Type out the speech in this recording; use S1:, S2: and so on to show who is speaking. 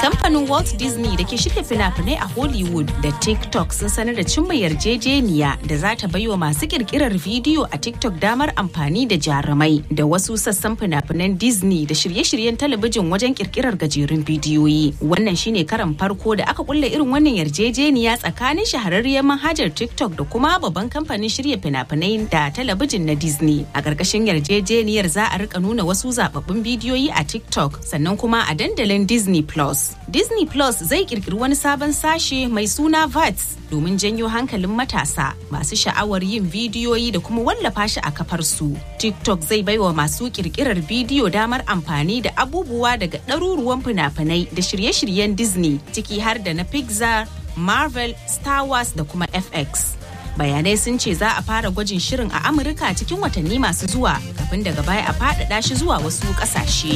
S1: Kamfanin Walt Disney da ke shirya fina-finai a Hollywood da TikTok sun sanar da cimma yarjejeniya da za ta baiwa masu kirkirar bidiyo a TikTok damar amfani da jarumai da wasu sassan fina-finan Disney da shirye-shiryen talabijin wajen kirkirar gajerun bidiyoyi. Wannan shine karan farko da aka kulle irin wannan yarjejeniya tsakanin shahararriyar manhajar TikTok da kuma babban kamfanin shirya fina-finai da talabijin na Disney. A ƙarƙashin yarjejeniyar za a rika nuna wasu zababbun bidiyoyi a TikTok sannan kuma a dandalin Disney Plus. Disney Plus zai kirkiri wani sabon sashe mai suna VATS domin janyo hankalin matasa masu sha'awar yin bidiyoyi da kuma wallafa shi a kafar su. TikTok zai baiwa masu kirkirar bidiyo damar amfani da abubuwa daga ɗaruruwan fina-finai da shirye-shiryen Disney ciki har da na Pixar, Marvel, Star Wars da kuma FX. bayanai sun ce za a fara gwajin shirin a amurka cikin watanni masu zuwa kafin daga baya a faɗaɗa shi zuwa wasu ƙasashe